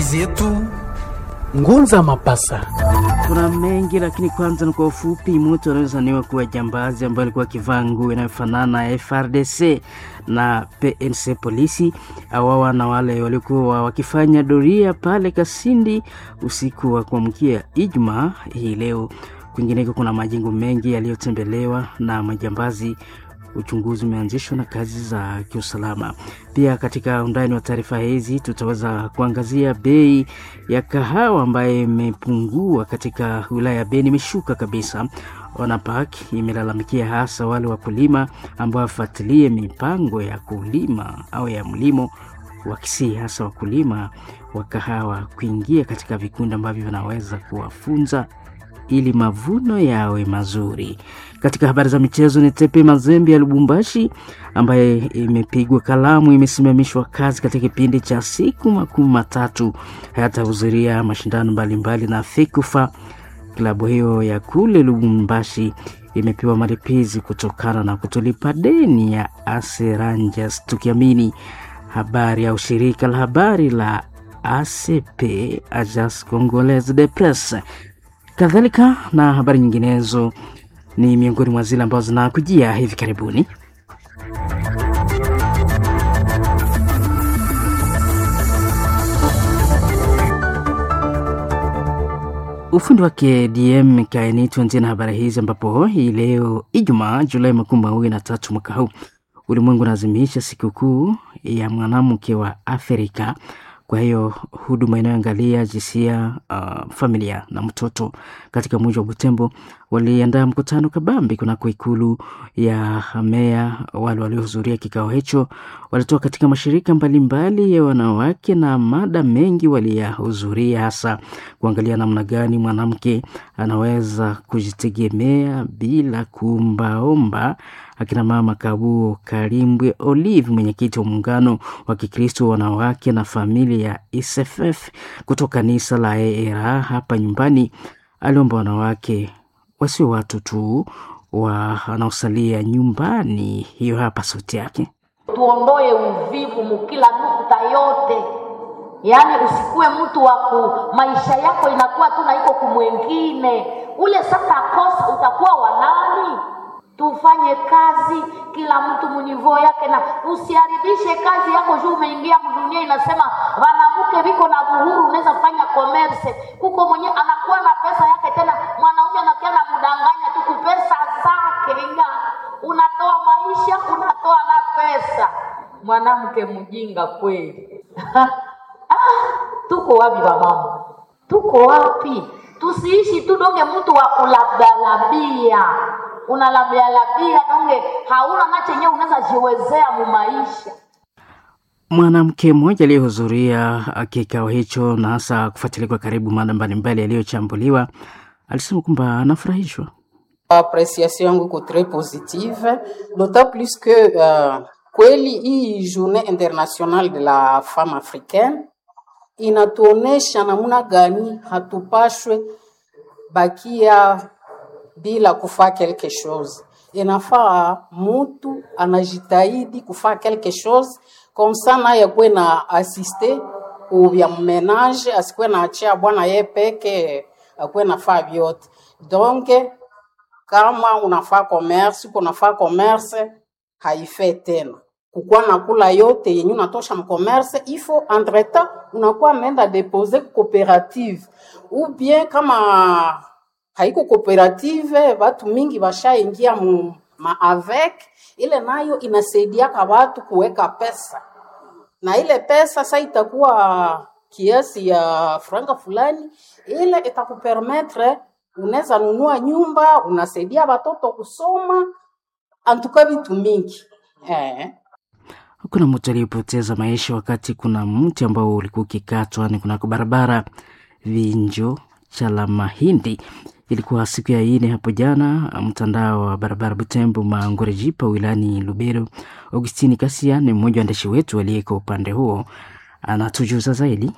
zetu Ngunza Mapasa. Kuna mengi lakini kwanza ni kwa ufupi. Mtu anayezaniwa kuwa jambazi ambaye alikuwa akivaa nguo inayofanana ya FRDC na PNC polisi awawa na wale waliokuwa wakifanya doria pale Kasindi usiku wa kuamkia Ijumaa hii leo. Kwingineko kuna majengo mengi yaliyotembelewa na majambazi uchunguzi umeanzishwa na kazi za kiusalama. Pia katika undani wa taarifa hizi tutaweza kuangazia bei ya kahawa ambayo imepungua katika wilaya ya Beni, imeshuka kabisa. ONAPAK imelalamikia hasa wale wakulima ambao wafuatilie mipango ya kulima au ya mlimo wakisii hasa wakulima wa kahawa kuingia katika vikundi ambavyo vinaweza kuwafunza ili mavuno yawe mazuri. Katika habari za michezo, ni Tepe Mazembe ya Lubumbashi ambaye imepigwa kalamu, imesimamishwa kazi katika kipindi cha siku makumi matatu, hayatahudhuria mashindano mbalimbali na FEKUFA. Klabu hiyo ya kule Lubumbashi imepewa malipizi kutokana na kutolipa deni ya AC Rangers, tukiamini habari au shirika la habari la ACP, Agence Congolaise de Presse kadhalika na habari nyinginezo ni miongoni mwa zile ambazo zinakujia hivi karibuni. Ufundi wake DM Kaini. Tuanzie na habari hizi ambapo hii leo Ijumaa Julai makumi mawili na tatu mwaka huu ulimwengu unaadhimisha sikukuu ya mwanamke wa Afrika. Kwa hiyo huduma inayoangalia jinsia, uh, familia na mtoto katika mji wa Butembo waliandaa mkutano kabambi kunako ikulu ya meya. Wale waliohudhuria kikao hicho walitoka katika mashirika mbalimbali mbali ya wanawake na mada mengi waliyahudhuria, hasa kuangalia namna gani mwanamke anaweza kujitegemea bila kuombaomba. Akina mama Kabuo Kalimbwe Olive, mwenyekiti wa muungano wa Kikristo wanawake na familia ya ISFF kutoka kanisa la ERA hapa nyumbani, aliomba wanawake wasio watu tu wanaosalia nyumbani. Hiyo hapa sauti yake. Tuondoe uvivu mukila nukta yote, yaani usikuwe mtu wa ku maisha yako inakuwa tu na iko kumwengine ule. Sasa kosa utakuwa wanani? Tufanye kazi kila mtu munivoo yake, na usiharibishe kazi yako juu umeingia mdunia. Inasema wanamuke viko na buhuru, unaweza fanya commerce kuko mwenye anakuwa na pesa yake, tena mwanaume anakuwa na mdanganya tu kupesa zake, ina unatoa maisha unatoa na pesa. Mwanamke mjinga kweli! Ah, tuko wapi wamama? Tuko wapi? Tusiishi tu donge mtu wa kulabdalabia unalabialabia donge hauna na chenye unaweza jiwezea mu maisha. Mwanamke mmoja aliyehudhuria kikao hicho na hasa kufuatilia kwa karibu mada mbalimbali yaliyochambuliwa alisema kwamba anafurahishwa. Apreciation yangu iko tres positive d'autant plus que uh, kweli hii journée internationale de la femme africaine inatuonesha namna gani hatupashwe bakia bila kufaa quelque chose. Inafaa mutu anajitahidi kufaa quelque chose comme ça, naye kwe na asiste ubya mmenage, asikwe na achia bwana ye peke, akwe nafaa vyote. Donc kama unafaa commerce, uko nafaa commerce haife tena kukuwa nakula yote yenye unatosha mcommerce, ifo entretemps unakuwa naenda depose cooperative ou bien kama haiko cooperative, watu mingi washaingia mu ma avec ile, nayo inasaidiaka watu kuweka pesa, na ile pesa sasa itakuwa kiasi ya franga fulani, ile itakupermettre unaweza nunua nyumba, unasaidia watoto kusoma, antuka vitu mingi eh. Kuna mtu aliyepoteza maisha wakati kuna mti ambao ulikuwa ukikatwa ni kunako barabara Vinjo cha la Mahindi. Ilikuwa siku ya ine hapo jana, mtandao wa barabara Butembo Mangorejipa wilani Lubero. Augustini Kasia ni mmoja wa waandishi wetu aliyeko upande huo, anatujuza zaidi.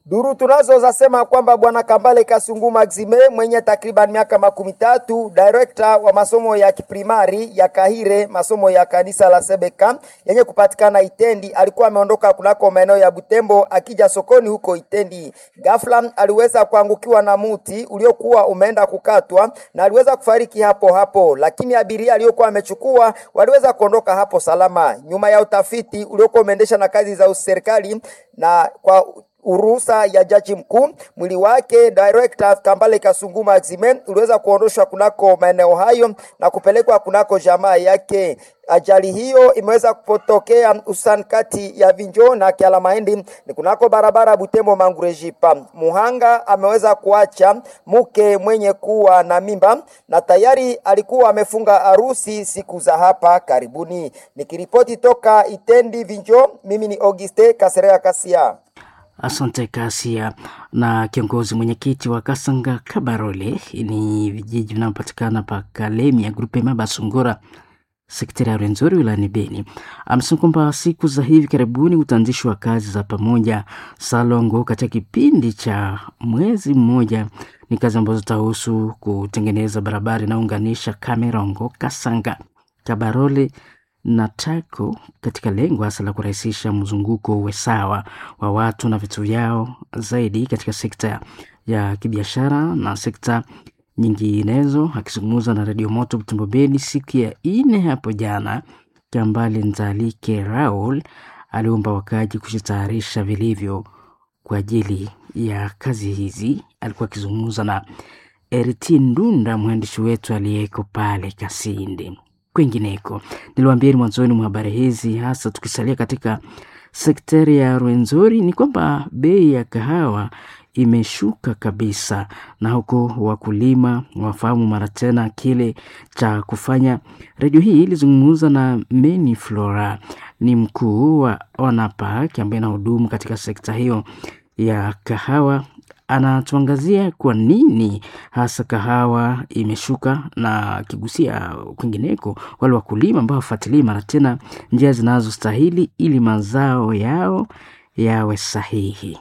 Duru tunazo zasema kwamba bwana Kambale Kasungu Maxime mwenye takriban miaka makumi tatu, director wa masomo ya kiprimari ya Kahire, masomo ya kanisa la Sebeka yenye kupatikana Itendi, alikuwa ameondoka kunako maeneo ya Butembo akija sokoni huko Itendi. Ghafla aliweza kuangukiwa na muti uliokuwa umeenda kukatwa na aliweza kufariki hapo hapo, lakini abiria aliyokuwa amechukua waliweza kuondoka hapo salama. Nyuma ya utafiti uliokuwa umeendesha na kazi za serikali na kwa uruhusa ya jaji mkuu, mwili wake director Kambale Kasungu Maxime uliweza kuondoshwa kunako maeneo hayo na kupelekwa kunako jamaa yake. Ajali hiyo imeweza kupotokea hususan kati ya Vinjo na Kiala Mahindi ni kunako barabara Butembo Mangurejipa. Muhanga ameweza kuacha mke mwenye kuwa na mimba na tayari alikuwa amefunga harusi siku za hapa karibuni. Nikiripoti toka Itendi Vinjo, mimi ni Auguste Kaserea Kasia. Asante Kasia. Na kiongozi mwenyekiti wa Kasanga Kabarole ni vijiji vinavyopatikana pa Kalemi ya grupe Maba Sungura sekta ya Rwenzori wilayani Beni amesema kwamba siku za hivi karibuni utaanzishwa kazi za pamoja Salongo katika kipindi cha mwezi mmoja. Ni kazi ambazo zitahusu kutengeneza barabara inayounganisha Kamerongo, Kasanga, Kabarole na Tako katika lengo hasa la kurahisisha mzunguko uwe sawa wa watu na vitu vyao zaidi katika sekta ya kibiashara na sekta nyinginezo. Akizungumza na redio Moto Butembo Beni siku ya ine hapo jana, Kambale Nzalike Raul aliomba wakaji kujitayarisha vilivyo kwa ajili ya kazi hizi. Alikuwa akizungumza na Eriti Ndunda, mwandishi wetu aliyeko pale Kasindi. Kwingineko, niliwaambieni mwanzoni mwa habari hizi, hasa tukisalia katika sekteri ya Rwenzori, ni kwamba bei ya kahawa imeshuka kabisa, na huko wakulima wafahamu mara tena kile cha kufanya. Redio hii ilizungumza na Meni Flora, ni mkuu wa ONAPAK ambaye anahudumu katika sekta hiyo ya kahawa anatuangazia kwa nini hasa kahawa imeshuka na akigusia kwingineko wale wakulima ambao wafuatilii mara tena njia zinazostahili ili mazao yao yawe sahihi.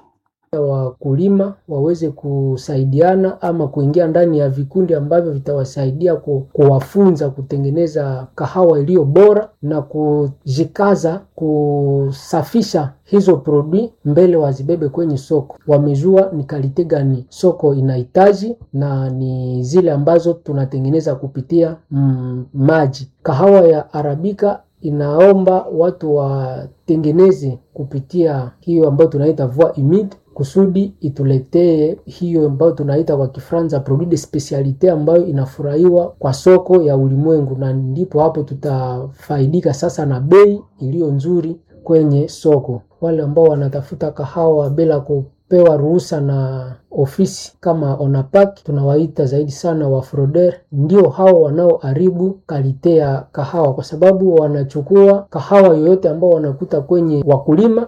Wakulima waweze kusaidiana ama kuingia ndani ya vikundi ambavyo vitawasaidia ku, kuwafunza kutengeneza kahawa iliyo bora na kujikaza kusafisha hizo produit mbele wazibebe kwenye soko. Wamejua ni kalite gani soko inahitaji na ni zile ambazo tunatengeneza kupitia mm, maji. Kahawa ya arabika inaomba watu watengeneze kupitia hiyo ambayo tunaita voie humide kusudi ituletee hiyo ambayo tunaita kwa Kifaransa produit de specialite ambayo inafurahiwa kwa soko ya ulimwengu, na ndipo hapo tutafaidika sasa na bei iliyo nzuri kwenye soko. Wale ambao wanatafuta kahawa bila kupewa ruhusa na ofisi kama ONAPAK tunawaita zaidi sana wafroder, ndio hao wanaoharibu kalite ya kahawa, kwa sababu wanachukua kahawa yoyote ambao wanakuta kwenye wakulima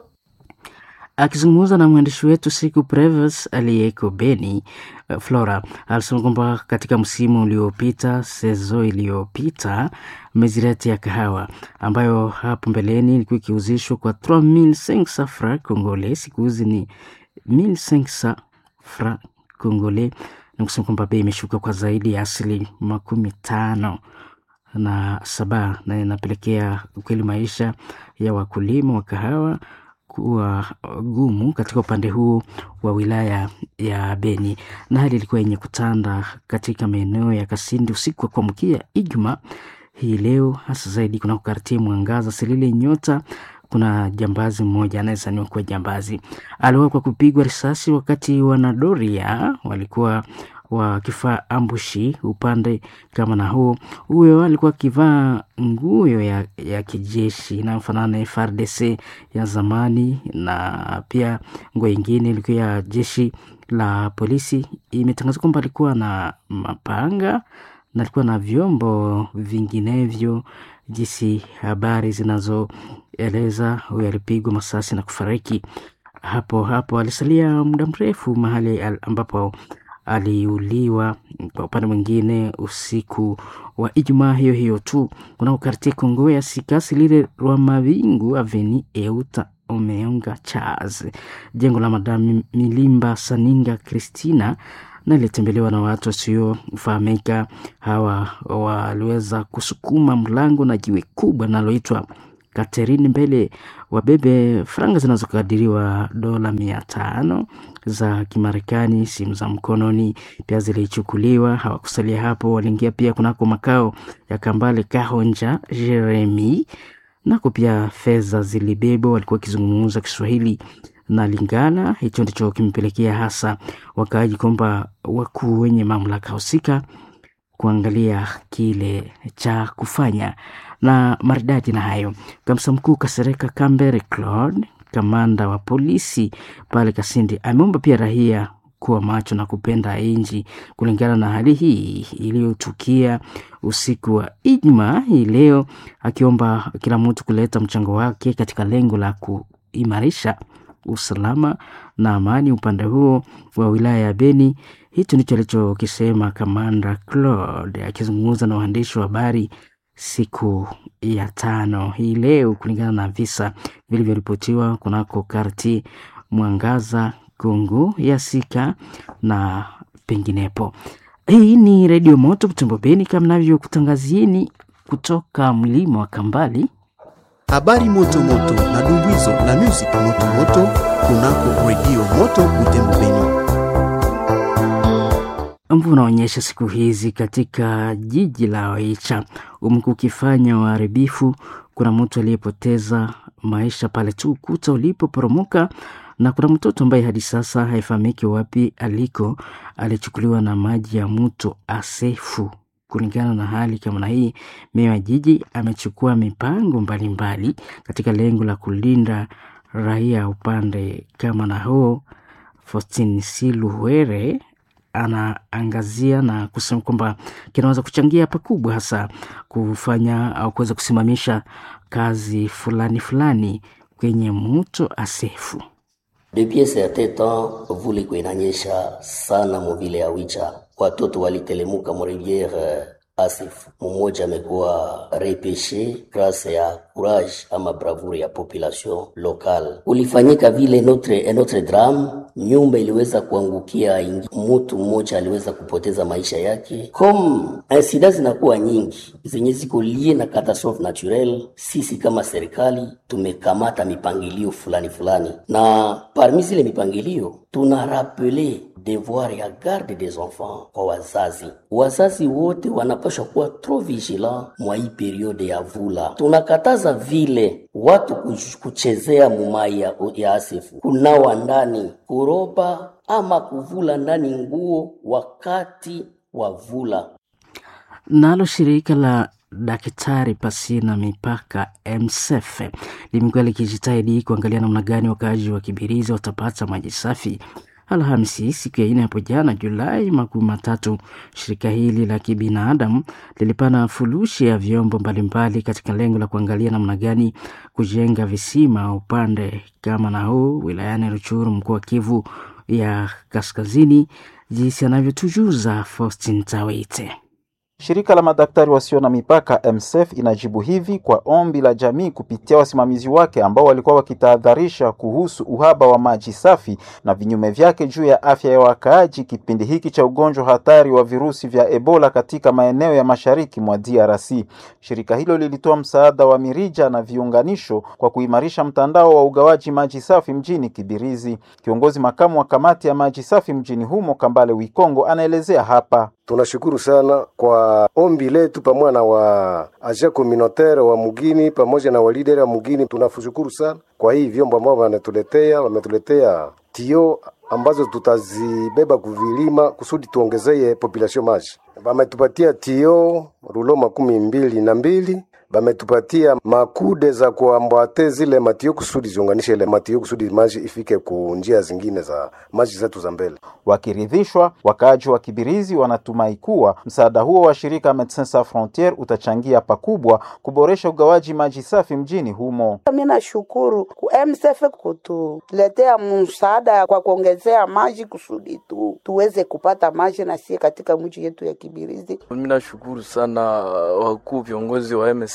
Akizungumza na mwandishi wetu siku Preves aliyeko Beni, Flora alisema kwamba katika msimu uliopita, sezo iliyopita, mezirati ya kahawa ambayo hapo mbeleni ilikuwa ikiuzishwa kwa 3500 francs congolais, siku hizi ni 1500 francs congolais, na kusema kwamba bei imeshuka kwa zaidi ya asili makumi tano na saba, na inapelekea ukweli maisha ya wakulima wa kahawa kuwa gumu katika upande huu wa wilaya ya Beni, na hali ilikuwa yenye kutanda katika maeneo ya Kasindi usiku wa kuamkia Ijumaa hii leo, hasa zaidi kuna kukartie Mwangaza, Silile, Nyota. Kuna jambazi mmoja anayezaniwa kuwa jambazi aliwa kwa kupigwa risasi wakati wanadoria walikuwa wakifaa ambushi upande kama na huu. Huyo alikuwa akivaa nguo ya, ya kijeshi inayofanana na FARDC ya zamani, na pia nguo ingine ilikuwa ya jeshi la polisi. Imetangazwa kwamba alikuwa na mapanga na alikuwa na vyombo vinginevyo, jinsi habari zinazoeleza. Huyo alipigwa masasi na kufariki hapo hapo. Alisalia muda mrefu mahali ambapo aliuliwa. Kwa upande mwingine, usiku wa Ijumaa hiyo hiyo tu kunako kartie Kongo ya Sikasi lile Rwa Mavingu aveni Euta Omeonga Charles. Jengo la Madam Milimba Saninga Christina na ilitembelewa na watu wasiofahamika. Hawa waliweza kusukuma mlango na jiwe kubwa linaloitwa Katerini mbele wabebe franga zinazokadiriwa dola mia tano za Kimarekani. Simu za mkononi pia zilichukuliwa. Hawakusalia hapo, waliingia pia kunako makao ya Kambale Kahonja Jeremi, nako pia fedha zilibebwa. Walikuwa wakizungumza Kiswahili na Lingala. Hicho ndicho kimepelekea hasa wakaaji kwamba wakuu wenye mamlaka husika kuangalia kile cha kufanya na maridadi na hayo. Kamsa mkuu Kasereka Kambere Claude, kamanda wa polisi pale Kasindi, ameomba pia raia kuwa macho na kupenda nchi kulingana na hali hii iliyotukia usiku wa Ijumaa hii leo, akiomba kila mtu kuleta mchango wake katika lengo la kuimarisha usalama na amani upande huo wa wilaya ya Beni. Hicho ndicho alichokisema kamanda Claude akizungumza na waandishi wa habari siku ya tano hii leo, kulingana na visa vilivyoripotiwa kunako karti Mwangaza, Gungu, Yasika na penginepo. Hii ni Redio Moto Butembo Beni, kama navyokutangazieni kutoka mlima wa Kambali. Habari moto moto na dumbuizo na music moto moto kunako Redio Moto Butembo Beni. Mvua unaonyesha siku hizi katika jiji la Oicha umekuwa ukifanya uharibifu. Kuna mtu aliyepoteza maisha pale tu ukuta ulipoporomoka, na kuna mtoto ambaye hadi sasa haifahamiki wapi aliko, alichukuliwa na maji ya mto Asefu. Kulingana na hali kama na hii, meya wa jiji amechukua mipango mbalimbali mbali katika lengo la kulinda raia upande kama na huo. Faustin Siluhere anaangazia na kusema kwamba kinaweza kuchangia pakubwa hasa kufanya au kuweza kusimamisha kazi fulani fulani kwenye mto Asefu. Depuis certain temps vula iko inanyesha sana muvile ya Wicha, watoto walitelemuka mu riviere Asif. Mmoja amekuwa repeshe grâce ya courage ama bravure ya population locale. Ulifanyika vile notre notre drame, nyumba iliweza kuangukia ingi, mtu mmoja aliweza kupoteza maisha yake. Comme incidents zinakuwa nyingi zenye ziko lie na catastrophe naturelle, sisi kama serikali tumekamata mipangilio fulani fulani, na parmi zile mipangilio tuna rappeler devoir ya garde des enfants kwa wazazi. Wazazi wote wanapaswa kuwa trop vigilant mwa hii periode ya vula. Tunakataza vile watu kuchezea mumai ya, ya asifu, kunawa ndani, kuroba ama kuvula ndani nguo wakati wa vula. Nalo shirika la Daktari Pasina Mipaka MSF limekuwa likijitahidi kuangalia namna gani wakaaji wa Kibirizi watapata maji safi. Alhamisi siku ya ine hapo jana Julai makumi matatu, shirika hili la kibinadamu lilipana furushi ya vyombo mbalimbali katika lengo la kuangalia namna gani kujenga visima upande kama na huu wilayani Ruchuru, mkoa wa Kivu ya Kaskazini, jinsi anavyotujuza Faustin Tawite. Shirika la madaktari wasio na mipaka MSF inajibu hivi kwa ombi la jamii kupitia wasimamizi wake ambao walikuwa wakitahadharisha kuhusu uhaba wa maji safi na vinyume vyake juu ya afya ya wakaaji kipindi hiki cha ugonjwa hatari wa virusi vya Ebola katika maeneo ya mashariki mwa DRC. Shirika hilo lilitoa msaada wa mirija na viunganisho kwa kuimarisha mtandao wa ugawaji maji safi mjini Kibirizi. Kiongozi makamu wa kamati ya maji safi mjini humo Kambale Wikongo anaelezea hapa. Tunashukuru sana kwa ombi letu pamoja na wa agent communautaire wa mugini pamoja na walideri wa mugini. Tunashukuru sana kwa hii vyombo ambao wametuletea, wametuletea tio ambazo tutazibeba kuvilima kusudi tuongezee population maji. Wametupatia tio rulo makumi mbili na mbili bametupatia makude za kuambwate zile matio kusudi ziunganishe ile matio kusudi maji ifike ku njia zingine za maji zetu za mbele. Wakiridhishwa, wakaaji wa Kibirizi wanatumai kuwa msaada huo wa shirika Medecins Sans Frontieres utachangia pakubwa kuboresha ugawaji maji safi mjini humo. Mimi nashukuru ku MSF kutuletea msaada kwa kuongezea maji kusudi tu tuweze kupata maji na sie katika mji yetu ya Kibirizi. Mimi nashukuru sana wakuu viongozi wa MSF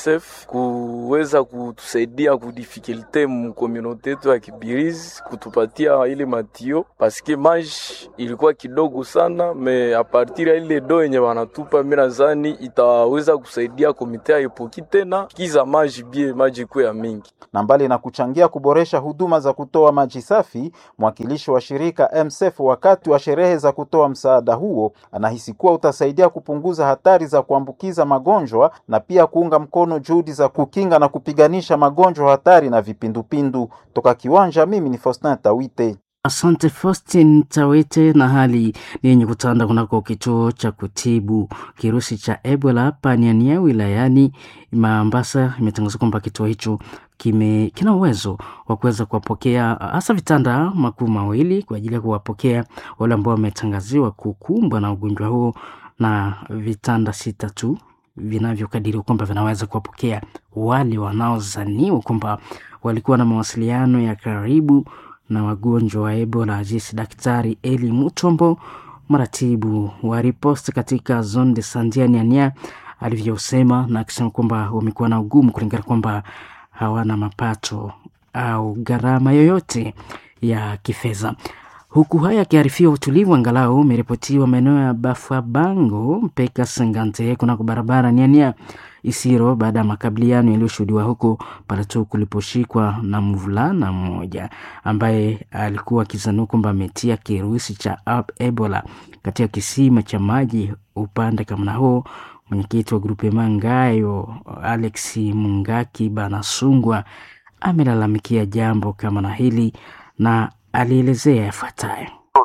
MSF kuweza kutusaidia kudifikilte mkomunote yetu ya Kibirizi, kutupatia ile matio paske maji ilikuwa kidogo sana, me apartir ya ile do yenye wanatupa, mimi nadhani itaweza kusaidia komite ya epoki tena kiza maji bie maji kuwe ya mingi na mbali na kuchangia kuboresha huduma za kutoa maji safi, mwakilishi wa shirika MSF wakati wa sherehe za kutoa msaada huo anahisi kuwa utasaidia kupunguza hatari za kuambukiza magonjwa na pia kuunga mkono juhudi za kukinga na kupiganisha magonjwa hatari na vipindupindu. Toka kiwanja, mimi ni Faustin Tawite. Asante Faustin Tawete. Na hali ni yenye kutanda kunako kituo cha kutibu kirusi cha Ebola hapa Niania wilayani Mambasa. Imetangaza kwamba kituo hicho kime kina uwezo wa kuweza kuwapokea hasa vitanda makuu mawili kwa ajili ya kuwapokea wale ambao wametangaziwa kukumbwa na ugonjwa huo na vitanda sita tu vinavyokadiriwa kwamba vinaweza kuwapokea wale wanaozaniwa kwamba walikuwa na mawasiliano ya karibu na wagonjwa wa Ebola. Jinsi Daktari Eli Mutombo, mratibu wa riposte katika zone de santé ya Niania, alivyosema na akisema kwamba wamekuwa na ugumu kulingana kwamba hawana mapato au gharama yoyote ya kifedha. Huku haya akiarifiwa, utulivu angalau umeripotiwa maeneo ya Bafabango mpaka Sengante kunako barabara Niania Isiro baada ya makabiliano yaliyoshuhudiwa huko pale tu kuliposhikwa na mvulana mmoja ambaye alikuwa akizaniwa kwamba ametia kirusi cha Ebola katika kisima cha maji upande kamna huo. Mwenyekiti wa grupe Mangayo Alex Mungaki Banasungwa amelalamikia jambo kama na hili na alielezea yafuatayo.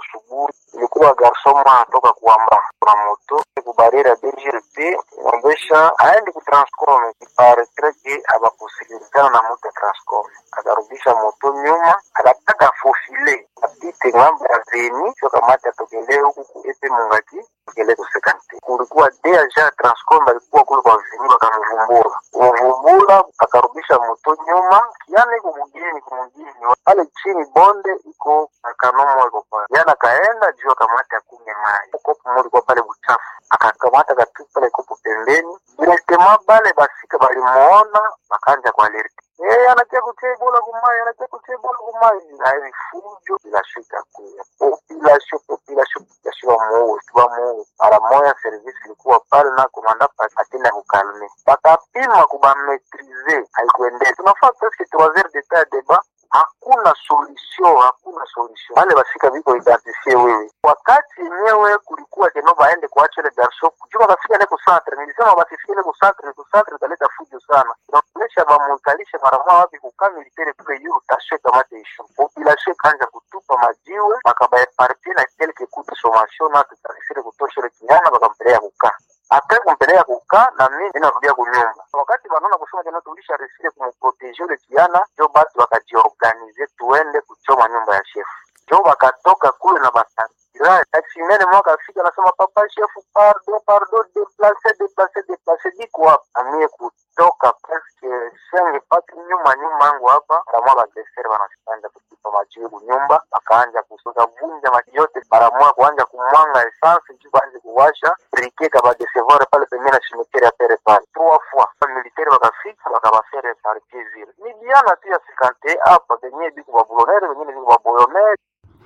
ilikuwa garsoma toka kuamba kuna moto kubarira DGRT ombesha aende kutranscom iparetreke abakusikilikana na moto ya transcom akarudisha moto nyuma akataka fofile apite ngambo ya veni sio kamati atokelee huku kuepe mungaki tokele kusekante kulikuwa deja transcom alikuwa kule kwa veni bakamvumbura kumvumbura akarudisha moto nyuma kiana iko mugini kumugini pale chini bonde iko kanomo iko pale yana kaenda juu akamata akunywe maji kopo moja kwa pale buchafu akakamata katupa pale kopo pembeni direktema bale basika balimuona bakanja kwa alert eh anakia kutia bola kumai anakia kutia bola kumai na hivi fujo bila shika kuya population population population wa muo wa muo mara moya service ilikuwa pale na komanda pa atenda kukalme bakapima kubametrize haikuendea tunafaa presque 3 heures de temps débat hakuna solution, hakuna solution. Wale basika viko identifie wewe, wakati yenyewe kulikuwa keno baende kuacha ile garso kujua kafika ile kusantre, nilisema basifike ile kusantre, kusantre italeta fujo sana, inaonyesha bamukalishe mara moja wapi kukaa militaire kule yuru tashe kamate ishu population kanja kutupa majiwe bakabaepartie na quelque coup de sommation na tutarisire kutosha ile kinyama bakampelea kukaa ate kumpelea kukaa na mimi inarudia kunyumba. Wakati wanaona kusema tena tulisha resile kumprotege ule kiana, jo basi wakajiorganize tuende kuchoma nyumba ya shefu. Jo wakatoka kule na basantira taksimene mwaka afika anasema papa shefu, pardon pardon, deplace deplace deplace, diko hapa amie kutoka presque senge pati nyuma nyuma yangu hapa baramwa bagresere wanashanja kutupa majibu nyumba, wakaanja kusuza vunja maji yote baramwa kuanja kumwanga essence juu baanje kuwasha brike kabadesevore pale pembeni na cimetiere ya pere pale trois fois militaire bakafika bakabafere partie zile ni biana tu ya sikante hapa benye biko babulonere bengine biko baboyonere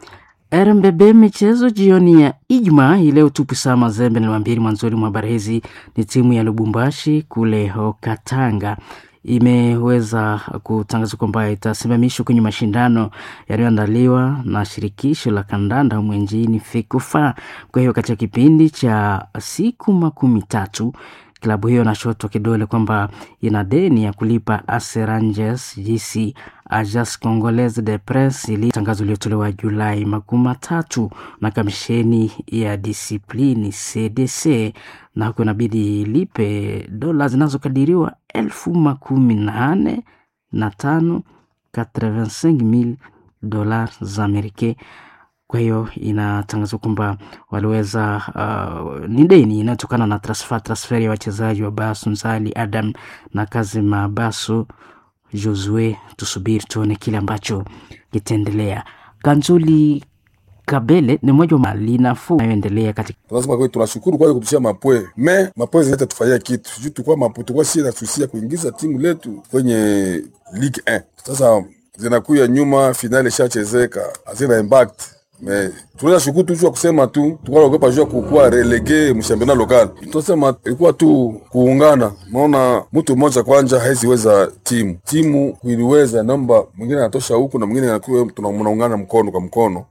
RMBB michezo jioni ya Ijumaa hii leo tupu saa Mazembe niliwaambia mwanzoni mwa habari hizi ni timu ya Lubumbashi kule Katanga imeweza kutangaza kwamba itasimamishwa kwenye mashindano yaliyoandaliwa na shirikisho la kandanda humu nchini FECOFA. Kwa hiyo katika kipindi cha siku makumi tatu klabu hiyo inashotwa kidole kwamba ina deni ya kulipa Aseranges GC Agence Congolaise de Presse, ili tangazo iliyotolewa Julai makumi matatu na kamisheni ya disiplini CDC, na huku inabidi ilipe dola zinazokadiriwa elfu makumi nane na tano 85000 dola za Amerika. Kwa hiyo inatangazwa kwamba waliweza uh, ni deni inayotokana na transfer transfer ya wachezaji wa Basu Nzali Adam na Kazima Basu Josue. Tusubiri tuone kile ambacho kitaendelea. Kanzuli Kabele ni mmoja wa mali nafuu inayoendelea katika tunasema kweli tunashukuru kwa kutushia mapwe me mapwe zinaweza tufanyia kitu sijui tukua mapo tukua sie nasusia kuingiza timu letu kwenye Ligue 1 sasa zinakuya nyuma finali ishachezeka hazina impact me tunaweza shukuru tu jua kusema tu tukanaogopa jua kukuwa relege mshambena lokal tunasema ilikuwa tu kuungana maona mtu mmoja kwanja haiziweza timu timu kuiliweza namba mwingine anatosha huku na mwingine anakuwa tunaungana mkono kwa mkono